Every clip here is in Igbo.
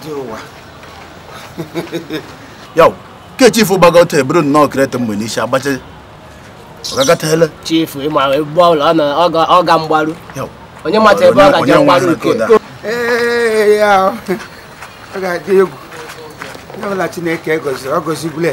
ije ụwa yaw ke chifu gbagote eburu nnọọ krete mgbe n'isi agbacha ọgagatele chifu ịma ebe ọbụla ọ nọ- ọ ga- ọ ga mgbaru yaw onye mata ebe ọ Onye- gaje onye mgbaru nwa uke na-akọ ee ya ọ ga-adị egwu onye ọbụla chineke gọziri ọ gọzigbule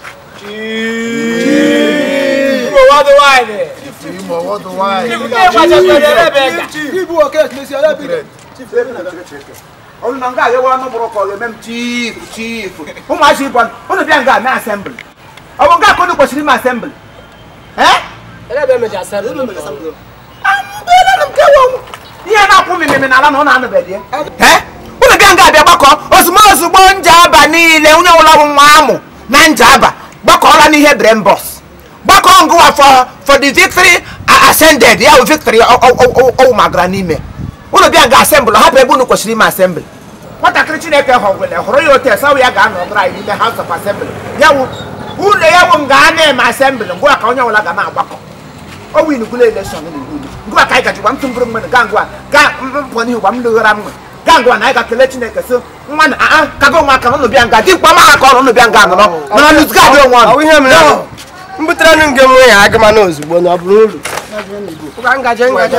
ibu oke ekmesi ala bi ọrụ na nga aghewa ọnụ bụrụ ka ọ ga-eme m chief chief ụmụazị ịbọn ụnụ bịa nga ame asembli ọ bụ nga ka ụnụ kwesịrị ime asembli Elebe emeji asembli. amụbeela m kewa ọnwụ ihe na-akwụ mmemme n'ala na ọ na-anụbeghị ya ụnụ bịa nga abịa gbakọ ozugbo ozugbo njaba niile onye ọbụla bụ nwa amụ na njaba gbakọọla n'ihe brembọs gbakọ ngụwa for for the victory a- ascended ya bụ victory ọwụ magara n'ime ụnụ bịa nga asembli hapụ ebe ụnụ kwesịrị ime asembli nwatakịrị chineke họgwele hụrụ ya otu esa ya ga-anọdụrụ anyị n'ime house of assembly ya wụ ụlọ ya wụ nga a na-eme asembli ngwa ka onye ọbụla ga na-agbakọ o win gula election ni gudu ngwa kai ka jiwa mtumburu mwe ga ngwa ga mpo ni wa mlughara mwe ga ngwa na ga kele chineke so nwa na ah ka go nwa ka no bia nga di kwa ma ka no bia nga no no lose ga do nwa Ọ ihe mere m butere nụ nke nwe ya agama n'ozugbo na ọ bụrụ uru Ụka ngaje ngaje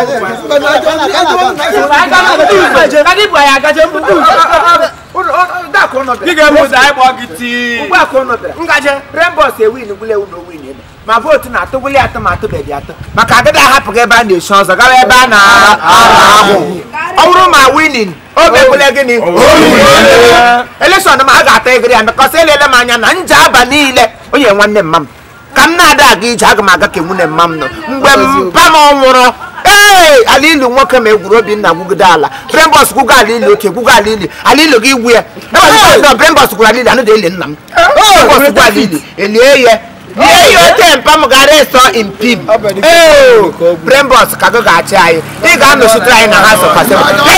Kadi bua ya ga je mbudu da ko no Ị ga-emụta anyị gbọ gị tii ngwa ko no bia ngaje rainbows e win gule uno win ebe ma vote na atụ gule atụ ma atụ be di atụ maka agada ahapụ gị ebe a na-eshi ọzọ gawa ebe a na-ahụ ọ bụrụ ma winin oge gule gịnị election ma a ga-ata egiri ya because elele m anya na nje aba niile onye nwanne mma m ka m na-ada aga ije aga m aga ka nwunye mma m nọ mgbe mpa m nwụrụ ee ala ilu nwoke ma egwuru obinna gwugide ala brembọs gwugo ala ili oke gwugo ala ili ala ilu gị gwu ya brembọs gwuru ala ili anụ da eli nna m brembọs gwu ala ili elie ya lie ya ote mpa m gara ịsọ impim brembọs ka gị ga-achị anyị ị ga-anọchite anyị na ha sọpasị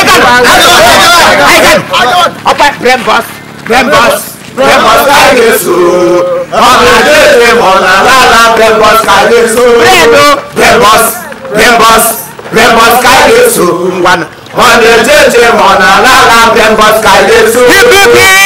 ọkpa brembọs brembọs brembọs ka anyị ga-eso ọ na-adịghị ma ọ na-ala brembọs ka anyị ga-eso bredo brembọs brembọs brembọs ka anyị ga-eso ngwanụ ọ na-eje eje ma ọ na-ala ala brembọs ka anyị ga-eso